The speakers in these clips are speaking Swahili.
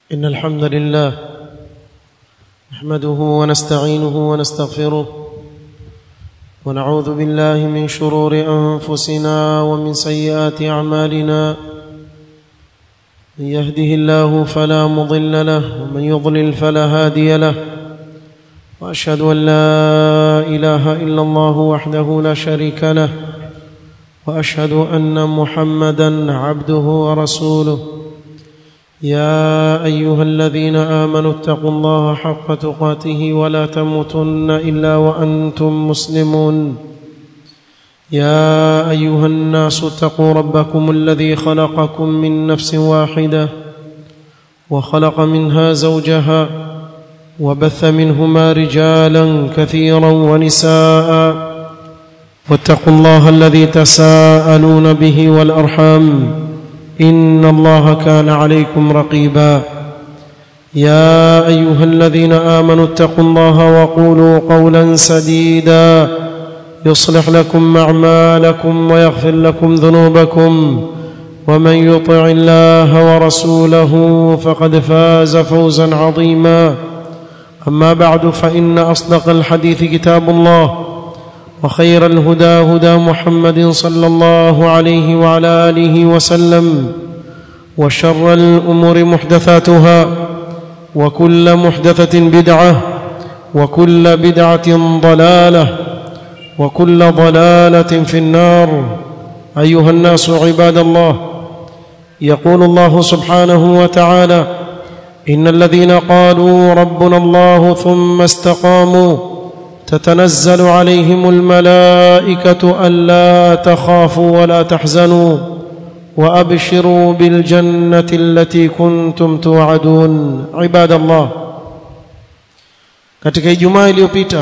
إن الحمد لله نحمده ونستعينه ونستغفره ونعوذ بالله من شرور أنفسنا ومن سيئات أعمالنا من يهده الله فلا مضل له ومن يضلل فلا هادي له وأشهد أن لا إله إلا الله وحده لا شريك له وأشهد أن محمدا عبده ورسوله يا ايها الذين امنوا اتقوا الله حق تقاته ولا تموتن الا وانتم مسلمون يا ايها الناس اتقوا ربكم الذي خلقكم من نفس واحده وخلق منها زوجها وبث منهما رجالا كثيرا ونساء واتقوا الله الذي تساءلون به والارحام ان الله كان عليكم رقيبا يا ايها الذين امنوا اتقوا الله وقولوا قولا سديدا يصلح لكم اعمالكم ويغفر لكم ذنوبكم ومن يطع الله ورسوله فقد فاز فوزا عظيما اما بعد فان اصدق الحديث كتاب الله وخير الهدى هدى محمد صلى الله عليه وعلى اله وسلم وشر الامور محدثاتها وكل محدثه بدعه وكل بدعه ضلاله وكل ضلاله في النار ايها الناس عباد الله يقول الله سبحانه وتعالى ان الذين قالوا ربنا الله ثم استقاموا تتنزل عليهم الملائكه الا تخافوا ولا تحزنوا وابشروا بالجنه التي كنتم توعدون عباد الله katika ijumaa iliyopita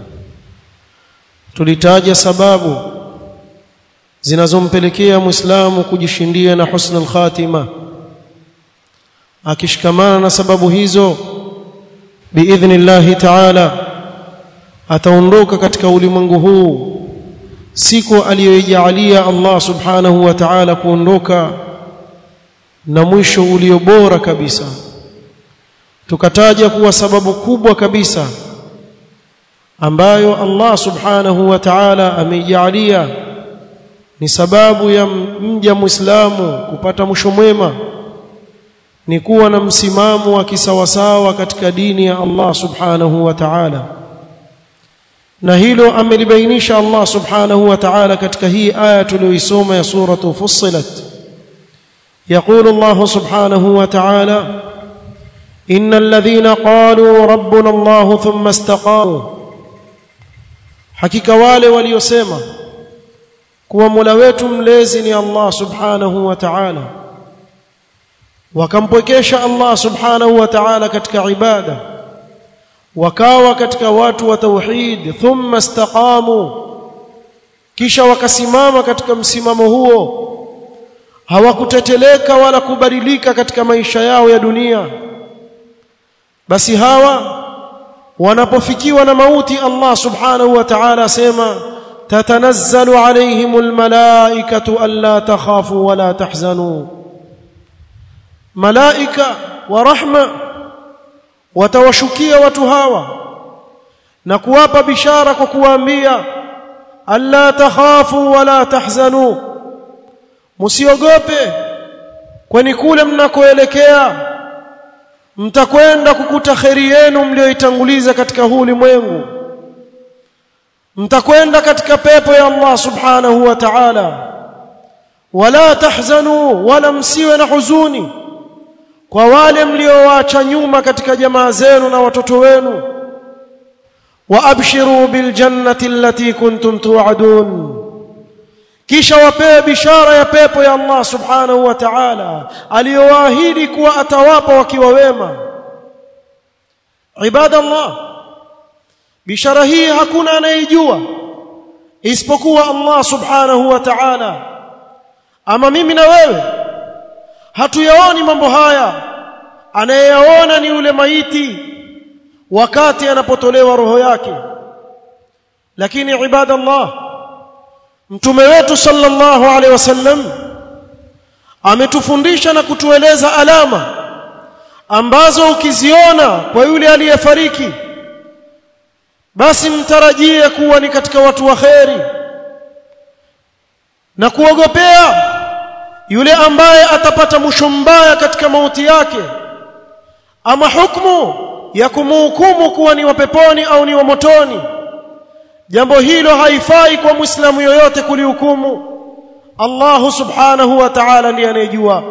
tulitaja sababu zinazompelekea muislamu kujishindia na husnul khatima akishikamana na sababu hizo biidhnillahi ta'ala ataondoka katika ulimwengu huu siku aliyoijalia Allah subhanahu wa ta'ala kuondoka na mwisho ulio bora kabisa tukataja kuwa sababu kubwa kabisa ambayo Allah subhanahu wa ta'ala ameijalia ni sababu ya mja muislamu kupata mwisho mwema ni kuwa na msimamo wa kisawasawa katika dini ya Allah subhanahu wa ta'ala na hilo amelibainisha Allah subhanahu wa ta'ala katika hii aya tuliyoisoma ya suratu fussilat يقول الله سبحانه وتعالى إن الذين قالوا ربنا الله ثم استقاموا حقيقة wale waliosema kuwa Mola wetu mlezi ni Allah subhanahu wa ta'ala wakampwekesha Allah subhanahu wa ta'ala katika ibada wakawa katika watu wa tauhid thumma istaqamu kisha wakasimama katika msimamo huo hawakuteteleka wala kubadilika katika maisha yao ya dunia basi hawa wanapofikiwa na mauti Allah subhanahu wa ta'ala asema tatanazzalu alayhimul malaikatu alla takhafu wala tahzanu malaika wa rahma watawashukia watu hawa na kuwapa bishara kwa kuwaambia alla takhafu wala tahzanu msiogope kwani kule mnakoelekea mtakwenda kukuta kheri yenu mlioitanguliza katika huu ulimwengu mtakwenda katika pepo ya Allah subhanahu wa ta'ala wala tahzanu wala msiwe na huzuni kwa wale mliowaacha nyuma katika jamaa zenu na watoto wenu wa abshiru bil jannati allati kuntum tu'adun kisha wapewe bishara ya pepo ya Allah subhanahu wa ta'ala aliyowaahidi kuwa atawapa wakiwa wema ibadallah bishara hii hakuna anayejua isipokuwa Allah subhanahu wa ta'ala ama mimi na wewe hatuyaoni mambo haya anayeyaona ni yule maiti wakati anapotolewa roho yake lakini ibadallah mtume wetu sallallahu alaihi wasallam ametufundisha na kutueleza alama ambazo ukiziona kwa yule aliyefariki basi mtarajie kuwa ni katika watu wa kheri na kuogopea yule ambaye atapata mwisho mbaya katika mauti yake ama hukumu ya kumhukumu kuwa ni wa peponi au ni wa motoni jambo hilo haifai kwa muislamu yoyote kulihukumu Allah subhanahu wa ta'ala ndiye anayejua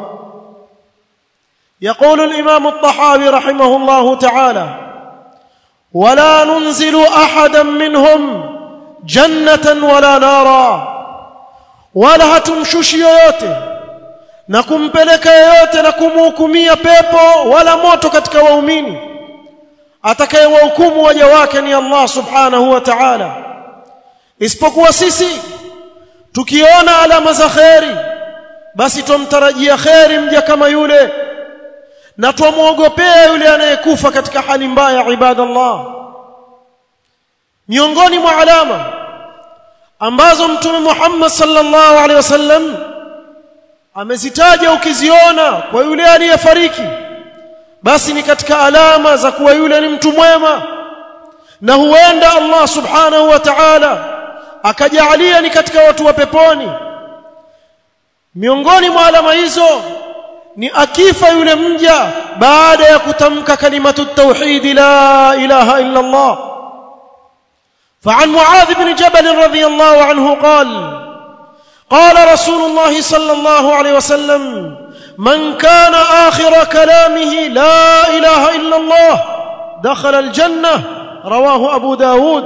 يقول الإمام الطحاوي رحمه الله تعالى ولا ننزل أحدا منهم جنة ولا نارا ولا هتمشوش yoyote na kumpeleka yoyote na kumhukumia pepo wala moto katika waumini atakayewahukumu waja wake ni Allah subhanahu wa ta'ala isipokuwa sisi tukiona alama za kheri basi tumtarajia kheri mja kama yule na tumwogopea yule anayekufa katika hali mbaya ibadallah miongoni mwa alama ambazo mtume Muhammad sallallahu alaihi wasallam amezitaja ukiziona kwa yule aliyefariki basi ni katika alama za kuwa yule ni mtu mwema na huenda Allah subhanahu wa ta'ala akajalia ni katika watu wa peponi miongoni mwa alama hizo ni akifa yule mja baada ya kutamka kalimatu tauhid la ilaha illa Allah فعن معاذ بن جبل رضي الله عنه قال قال رسول الله صلى الله عليه وسلم من كان آخر كلامه لا إله إلا الله دخل الجنة رواه أبو داود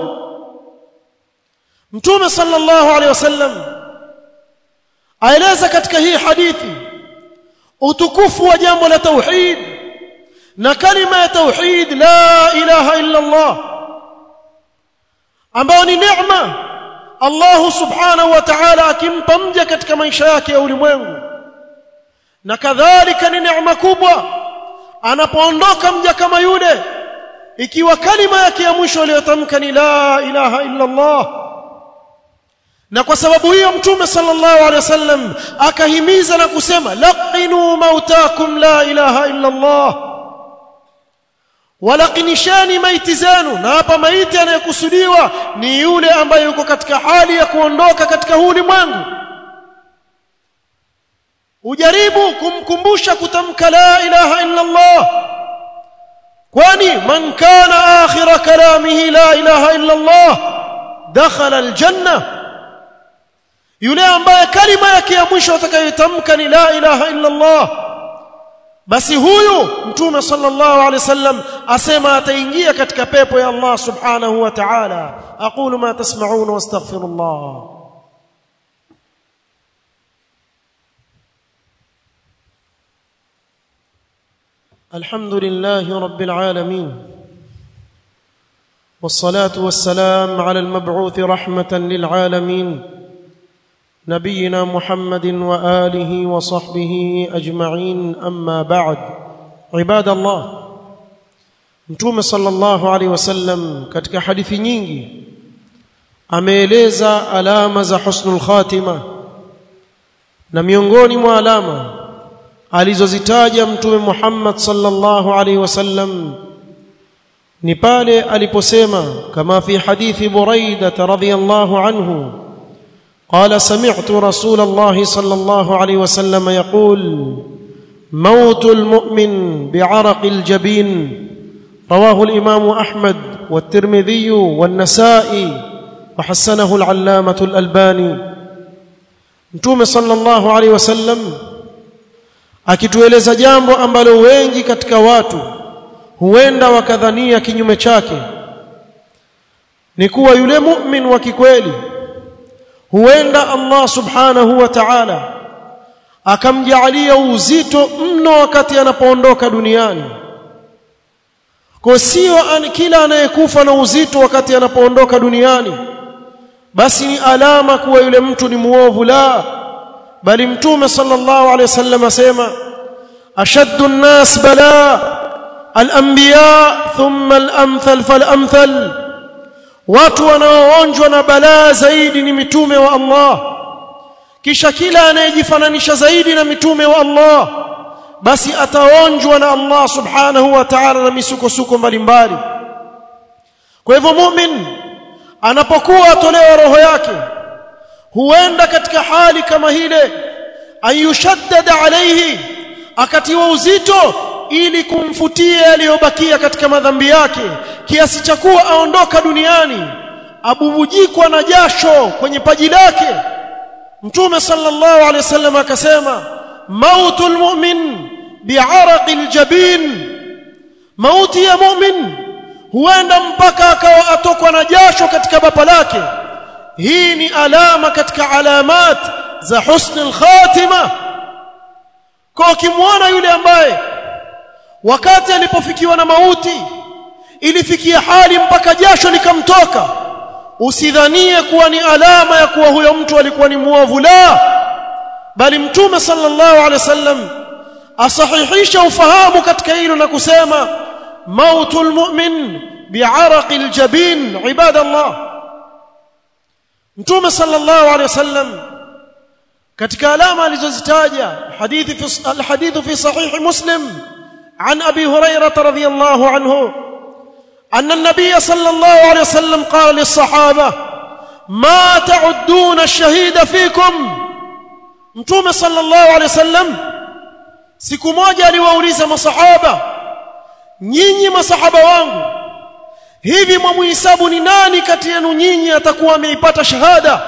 متوم صلى الله عليه وسلم aeleza katika hii hadithi utukufu wa jambo la tauhid na kalima ya tauhid la ilaha illa Allah ambayo ni neema Allah subhanahu wa ta'ala akimpa mja katika maisha yake ya ulimwengu na kadhalika ni neema kubwa anapoondoka mja kama yule ikiwa kalima yake ya mwisho aliyotamka ni la ilaha illa Allah na kwa sababu hiyo mtume sallallahu alaihi wasallam akahimiza na kusema laqinu mautakum la ilaha illa Allah walaqinishani maiti zenu na hapa maiti anayekusudiwa ni yule ambaye yuko katika hali ya kuondoka katika huu ulimwengu ujaribu kumkumbusha kutamka la ilaha illa Allah kwani man kana akhira kalamihi la ilaha illa Allah dakhala aljanna yule ambaye kalima yake ya mwisho atakayotamka ni la ilaha illa Allah basi huyu mtume sallallahu alaihi wasallam asema ataingia katika pepo ya Allah subhanahu wa ta'ala aqulu ma tasma'un wastaghfirullah الحمد لله رب العالمين والصلاه والسلام على المبعوث رحمه للعالمين نبينا محمد واله وصحبه اجمعين اما بعد عباد الله mtume sallallahu alaihi wasallam katika hadithi nyingi ameeleza alama za husnul khatima na miongoni mwa alama alizozitaja mtume Muhammad sallallahu alaihi wasallam ni pale aliposema kama fi hadithi Buraida radhiyallahu anhu قال سمعت رسول الله صلى الله عليه وسلم يقول موت المؤمن بعرق الجبين رواه الامام احمد والترمذي والنسائي وحسنه العلامه الالباني متوم صلى الله عليه وسلم akitueleza jambo ambalo wengi katika watu huenda wakadhania kinyume chake ni kuwa yule mu'min wa kikweli huenda Allah subhanahu wa ta'ala akamjalia uzito mno wakati anapoondoka duniani kwa sio kila anayekufa na uzito wakati anapoondoka duniani basi ni alama kuwa yule mtu ni muovu la bali mtume sallallahu alaihi wasallam asema ashaddu an-nas bala al-anbiya thumma al-amthal fal-amthal watu wanaoonjwa na balaa zaidi ni mitume wa Allah kisha kila anayejifananisha zaidi na mitume wa Allah basi ataonjwa na Allah subhanahu wa ta'ala na misukosuko mbalimbali kwa hivyo mu'min anapokuwa atolewa roho yake huenda katika hali kama hile ayushaddada alayhi akatiwa uzito ili kumfutia aliyobakia katika madhambi yake kiasi cha kuwa aondoka duniani abubujikwa na jasho kwenye paji lake mtume sallallahu alaihi wasallam akasema mautul mu'min bi'araqil jabin mauti ya mu'min huenda mpaka akawa atokwa na jasho katika bapa lake hii ni alama katika alamat za husnul khatima kwa ukimwona yule ambaye wakati alipofikiwa na mauti ilifikia hali mpaka jasho likamtoka usidhanie kuwa ni alama ya kuwa huyo mtu alikuwa ni muovu la bali mtume sallallahu alaihi wasallam asahihisha ufahamu katika hilo na kusema mautul mu'min bi'araqil jabin ibadallah mtume sallallahu alaihi wasallam katika alama alizozitaja hadithi fi alhadithu fi sahih muslim عن ابي هريره رضي الله عنه ان النبي صلى الله عليه وسلم قال للصحابه ما تعدون الشهيد فيكم mtume sallallahu alaihi wasallam siku moja aliwauliza masahaba nyinyi masahaba wangu hivi mwamuhesabu ni nani kati yenu nyinyi atakuwa ameipata shahada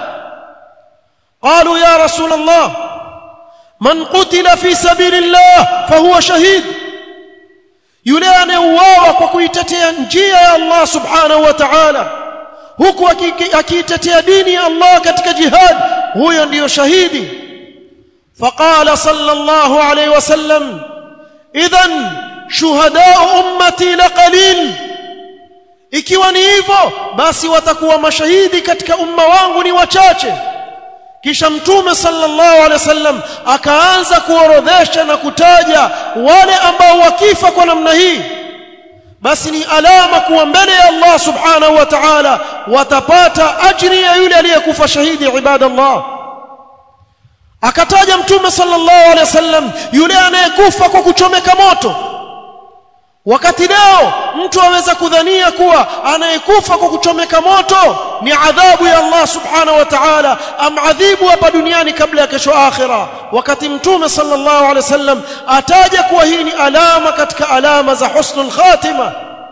qalu ya rasul allah man qutila fi sabilillah fahuwa shahid yule anayeuawa kwa kuitetea njia ya Allah subhanahu wa ta'ala huku akiitetea dini ya Allah katika jihad huyo ndiyo shahidi فقال صلى الله عليه وسلم اذا شهداء امتي لقليل ikiwa ni hivyo basi watakuwa mashahidi katika umma wangu ni wachache kisha mtume sallallahu alaihi wasallam akaanza kuorodhesha na kutaja wale ambao wakifa kwa namna hii basi ni alama kuwa mbele ya Allah subhanahu wa ta'ala watapata ajri ya yule aliyekufa shahidi ibadallah akataja mtume sallallahu alaihi wasallam yule anayekufa kwa kuchomeka moto wakati leo mtu aweza kudhania kuwa anayekufa kwa kuchomeka moto ni adhabu ya Allah subhanahu wa ta'ala amadhibu hapa duniani kabla ya kesho akhira wakati mtume sallallahu alaihi wasallam ataja kuwa hii ni alama katika alama za husnul khatima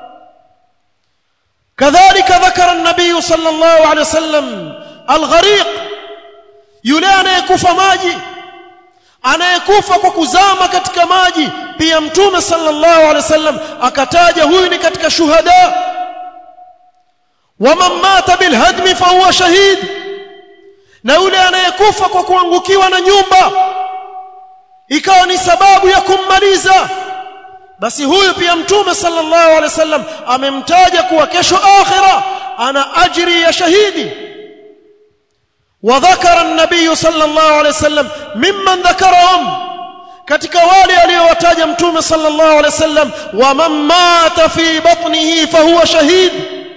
kadhalika dhakara an-nabiy sallallahu alaihi wasallam al-ghariq yule anayekufa maji anayekufa kwa kuzama katika maji pia mtume sallallahu alaihi wasallam akataja huyu ni katika shuhada waman mata bilhadmi fahuwa shahid na yule anayekufa kwa kuangukiwa na nyumba ikawa ni sababu ya kummaliza basi huyu pia mtume sallallahu alaihi wasallam amemtaja kuwa kesho akhira ana ajri ya shahidi وذكر النبي صلى الله عليه وسلم ممن ذكرهم katika wale aliyowataja mtume sallallahu alaihi wasallam wa man mata fi batnihi fahuwa shahid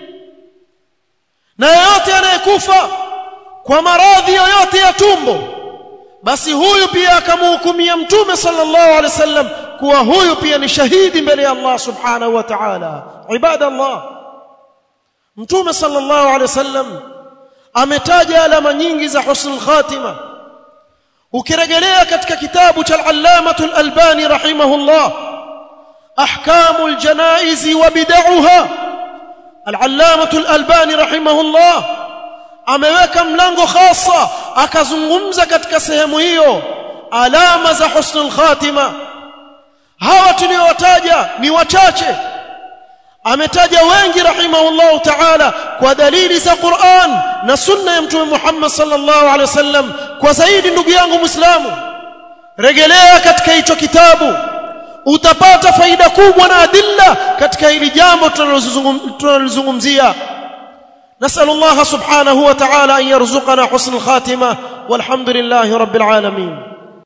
na yeyote anayekufa kwa maradhi yoyote ya tumbo basi huyu pia akamhukumia mtume sallallahu alaihi wasallam kuwa huyu pia ni shahidi mbele ya Allah subhanahu wa ta'ala ibadallah mtume sallallahu alaihi wasallam ametaja alama nyingi za husnul khatima ukirejelea katika kitabu cha al-allamah al-albani rahimahullah ahkamul janaiz wa bid'aha al-allamah al-albani rahimahullah ameweka mlango khasa akazungumza katika sehemu hiyo alama za husnul khatima hawa tuliowataja ni wachache ametaja wengi rahimahullah ta'ala kwa dalili za Qur'an na sunna ya mtume Muhammad sallallahu alaihi wasallam kwa zaidi ndugu yangu Muislamu rejelea katika hicho kitabu utapata faida kubwa na adilla katika hili jambo tunalozungumzia نسأل الله سبحانه وتعالى أن يرزقنا حسن الخاتمة والحمد لله رب العالمين